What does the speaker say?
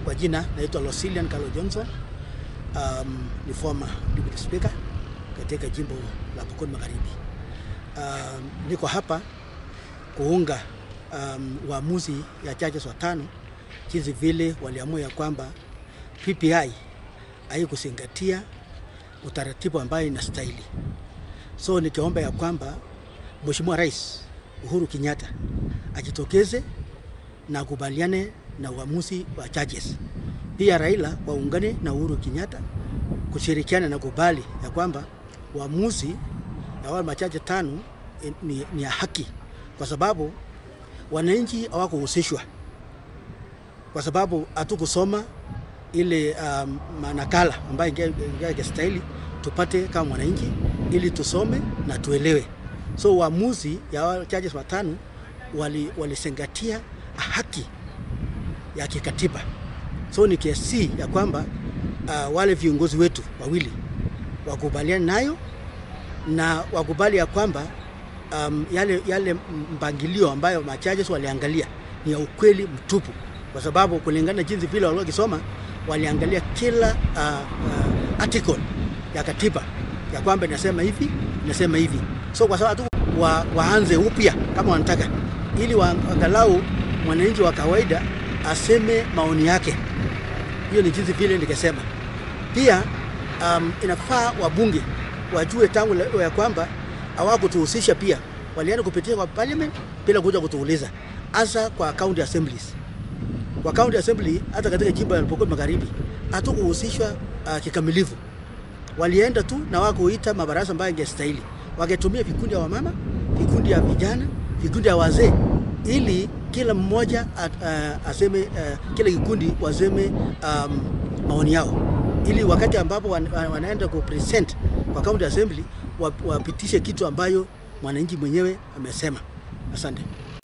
Kwa jina naitwa Losilian Carlo Johnson. Um, ni former deputy speaker katika jimbo la Pokot Magharibi. Um, niko hapa kuunga um, uamuzi ya judges watano jinsi vile waliamua ya kwamba PPI haikuzingatia utaratibu ambayo inastahili. So nikiomba ya kwamba Mheshimiwa Rais Uhuru Kenyatta ajitokeze na kubaliane na uamuzi wa judges. Pia Raila waungane na Uhuru Kenyatta kushirikiana na kubali ya kwamba uamuzi ya wale machache tano ni, ni ya haki, kwa sababu wananchi hawakuhusishwa, kwa sababu hatukusoma ile um, manakala ambayo ingestahili tupate kama mwananchi, ili tusome na tuelewe. So uamuzi ya wale judges watano walizingatia wali haki ya kikatiba. So ni kiasi ya kwamba uh, wale viongozi wetu wawili wakubaliane nayo na wakubali ya kwamba um, yale, yale mpangilio ambayo machaches waliangalia ni ya ukweli mtupu, kwa sababu kulingana jinsi vile waliokisoma waliangalia kila uh, uh, article ya katiba ya kwamba inasema hivi inasema hivi. So kwa sababu wa, waanze upya kama wanataka, ili waangalau mwananchi wa kawaida aseme maoni yake. Hiyo ni jinsi vile nikisema. Pia um, inafaa wabunge wajue tangu ya kwamba hawakutuhusisha, pia walienda kupitia kwa parliament bila kuja kutuuliza, hasa kwa county assemblies. Kwa county assembly, hata katika jimbo la Pokot Magharibi hatukuhusishwa uh, kikamilifu. Walienda tu na wakuita mabarasa ambayo ingestahili, waketumia vikundi ya wamama, vikundi ya vijana, vikundi ya wazee ili kila mmoja at, uh, aseme uh, kila kikundi waseme um, maoni yao, ili wakati ambapo wan, wanaenda ku present kwa county assembly wapitishe kitu ambayo mwananchi mwenyewe amesema. Asante.